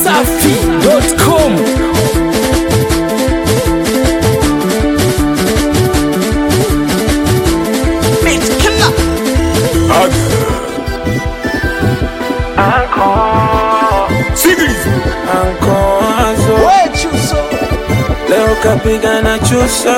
dachimsafi.com Ankoazo leo kapiga na chuso,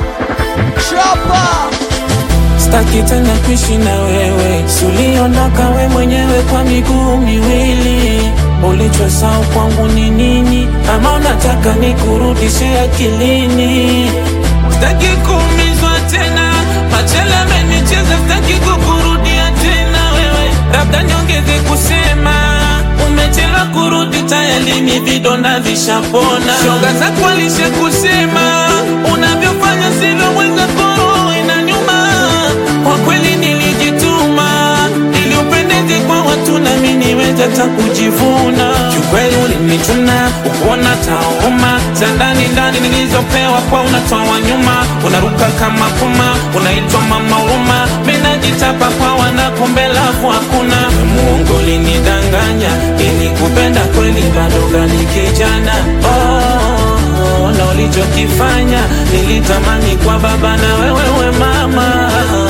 staki tena kuishi na wewe, suliondoka we mwenyewe kwa miguu miwili. Ulichosahau kwangu ni nini? Ama unataka nikurudishe akilini? Staki kuumizwa tena, machele amenicheza, staki kukurudia tena wewe, labda niongeze kusema umechelewa kurudi, tayari ni vidonda vishapona. Shoga zako alishe kusema unavyofanya sivyo, mwenzako inanyuma. Kwa kweli nilijituma ili upendeze kwa watu, nami niweze hata kujivuna. Kiukweli ulinichuna ukuona tauma za ndani ndani nilizopewa kwa unatoa nyuma, unaruka kama puma, unaitwa mama huruma. Mimi najitapa kwa wanakombe lafu hakuna muongo, ulinidanganya ili kupenda kweli, bado gali kijana oh, na ulichokifanya nilitamani kwa baba na wewewe mama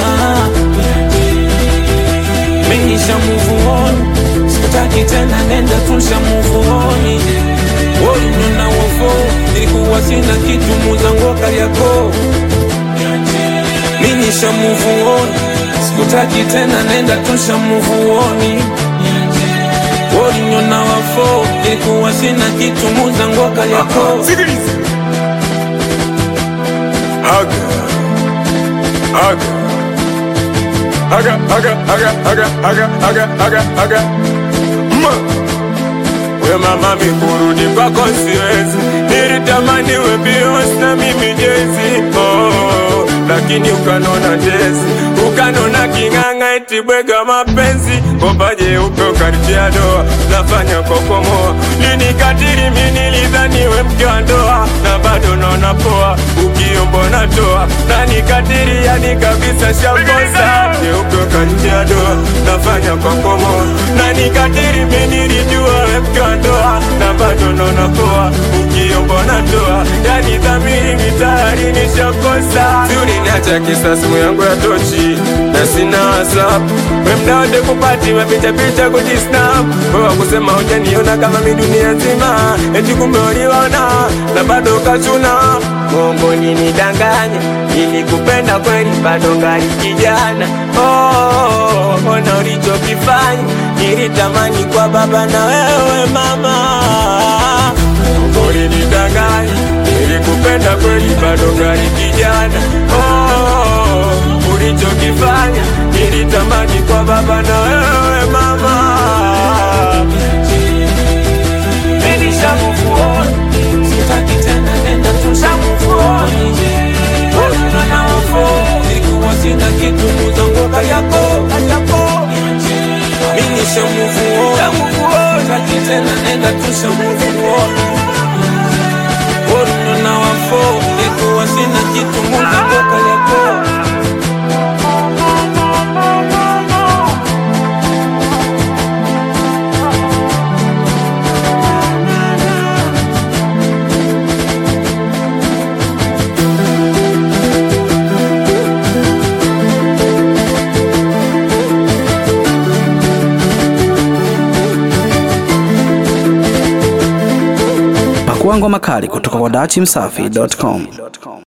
Menisha move on Sikutaki tena nenda tusha move on Woli nuna wofo Nilikuwa sina kitu muzango kariako Menisha move on Sikutaki tena nenda tusha move on Woli nuna wofo Nilikuwa sina kitu muzango kariako Sikiliza. Haga. Haga. Haga, haga, haga, haga, haga, haga, haga, haga. Ma. We mama mikurudi kwako siwezi, nilitamani we Beyonce na mimi Jay-Z. Oh, lakini ukanona jezi, ukanona king'ang'a eti bwega mapenzi, bomba jeupe ukanitia doa, nafanya kokomoa, linikatili mimi nilidhani we mke wa ndoa, na bado naona poa, ukiombo natoa, na nikatili yani kabisa shakosa, jeupe ukanitia doa, nafanya kokomoa, na nikatili mimi nilijua we mke wa ndoa, na bado naona poa, ukiombo natoa, yani dhamiri mitayari nishakosa, si uliniacha kisa simu yangu ya tochi na sina whatsapp we mda wote kupati mapicha picha kujisnap wewa kusema hujaniona kama mi dunia nzima eti kumbe uliona na bado ukachuna mongo ninidanganya ili kupenda kweli bado ngali kijana oh, ona ulichokifanya nilitamani kwa baba na wewe mama ulinidanganya nilikupenda kweli bado ngali kijana oh, ulichokifanya nilitamani kwa baba na wewe mama Menisha move on Sitaki tena nenda tusha move on Woli nuna wofo Nilikuwa sina kitu muzango yako Menisha move on Sitaki tena nenda tusha move on Woli nuna wofo Nilikuwa sina kitu muzango yako Pakua ngoma kali kutoka kwa dachimsafi.com.